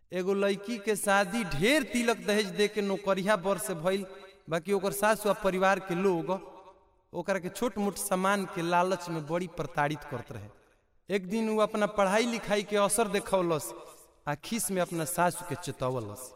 एगो लड़की के शादी ढेर तिलक दहेज दे के नौकरिया बर से भइल बाकी ओकर सास व परिवार के लोग ओकरा के छोट मोट सामान के लालच में बड़ी प्रताड़ित करत रहे एक दिन वो अपना पढ़ाई लिखाई के असर देखौलस आ खीस में अपना सासू के चेतवलस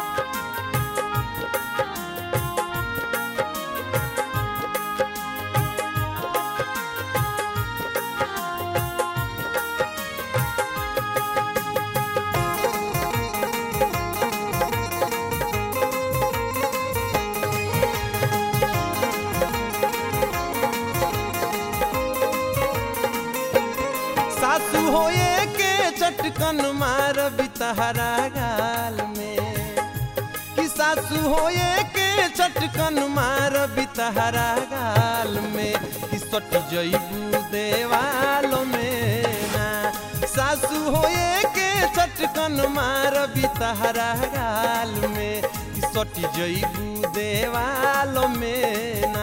सासू होए के चटकन मार बितहरा गाल में कि सासू होए के चटकन मार बितहरा गाल में कि सट जईबू देवाल में ना सासू होए के चटकन मार बितहरा गाल में कि सट जईबू देवाल में ना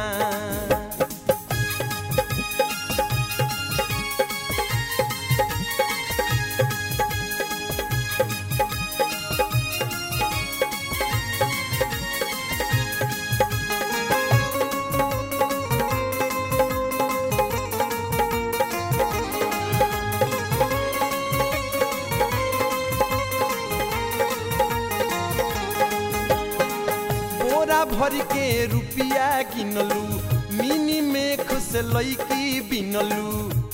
बोरा भर के रुपिया किनलू मिनी में खुश लैकी बिनलू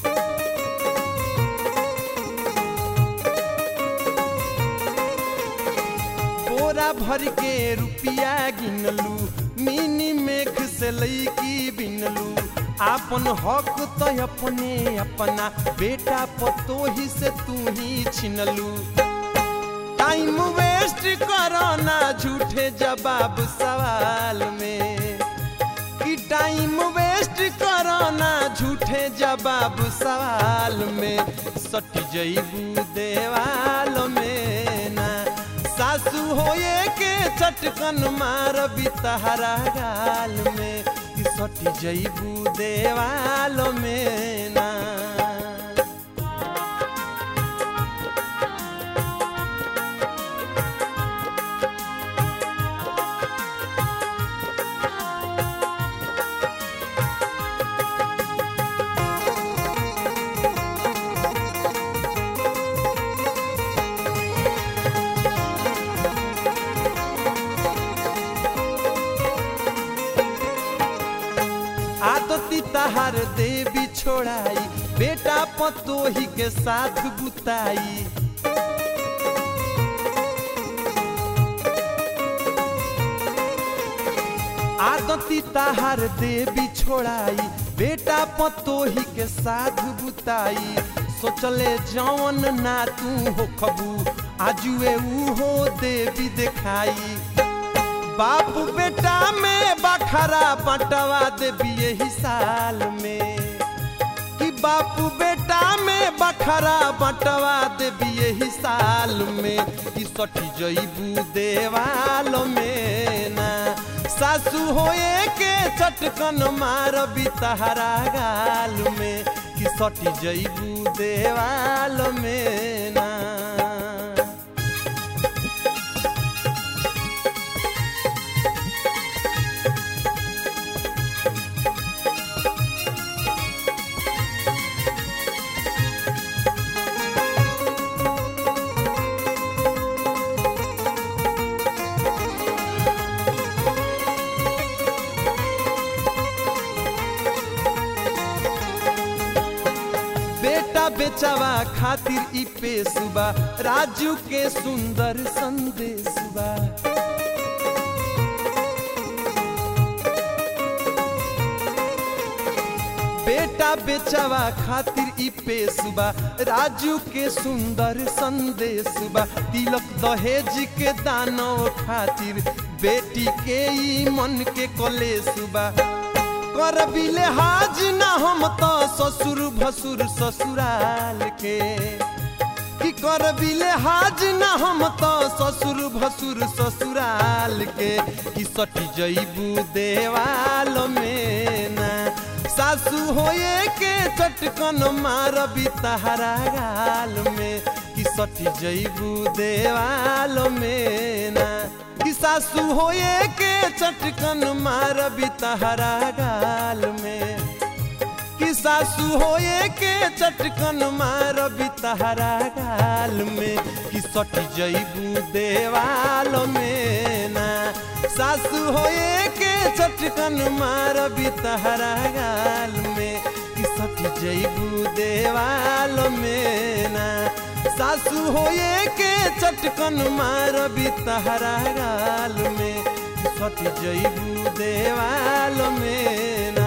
बोरा भर के रुपिया गिनलू मिनी में खुश लैकी बिनलू आपन हक तो अपने अपना बेटा पतोही से तू ही छिनलू टाइम वेस्ट करो ना झूठे जवाब सवाल में कि टाइम वेस्ट करो ना झूठे जवाब सवाल में सट जईबू देवाल में ना सासू होए के चटकन मार बितहरा गाल में कि सट जईबू देवाल में ना आदती तहार देवी छोड़ाई बेटा पतोही के साथ बुताई आदती तहार देवी छोड़ाई बेटा पतोही के साथ बुताई सोचले जौन ना तू हो खबू आजुए ऊ हो देवी देखाई बाप बेटा में बखरा बटवा देवी यही साल में कि बाप बेटा में बखरा बटवा देवी यही साल में कि सठी जईबू देवाल में ना सासू होए के चटकन मार बितहरा गाल में कि सठी जईबू देवाल में ना बेटा बेचावा खातिर ई पेशुबा राजू के सुंदर संदेशबा बेटा बेचावा खातिर ई पेशुबा राजू के सुंदर संदेशबा तिलक दहेज के दानो खातिर बेटी के ई मन के कलेशबा कर बिले हाज ना हम तो ससुर भसुर ससुराल के कि कर बिले हाज ना हम तो ससुर भसुर ससुराल के कि सटी जईबू देवाल में ना सासू होए के चटकन मार बितहरा गाल में कि सटी जैबू देवाल में ना कि सासू होए के चटकन मारबी तहरा गाल में कि सासू होए के चटकन मारबी तहरा गाल में कि सटी जैबू देवाल में ना सासू होए के चटकन मारबी तहरा गाल में कि सटी जैबू देवाल में ना सासू होए के चटकन मारबी तहरा गाल में कि सटी जैबू देवाल में ना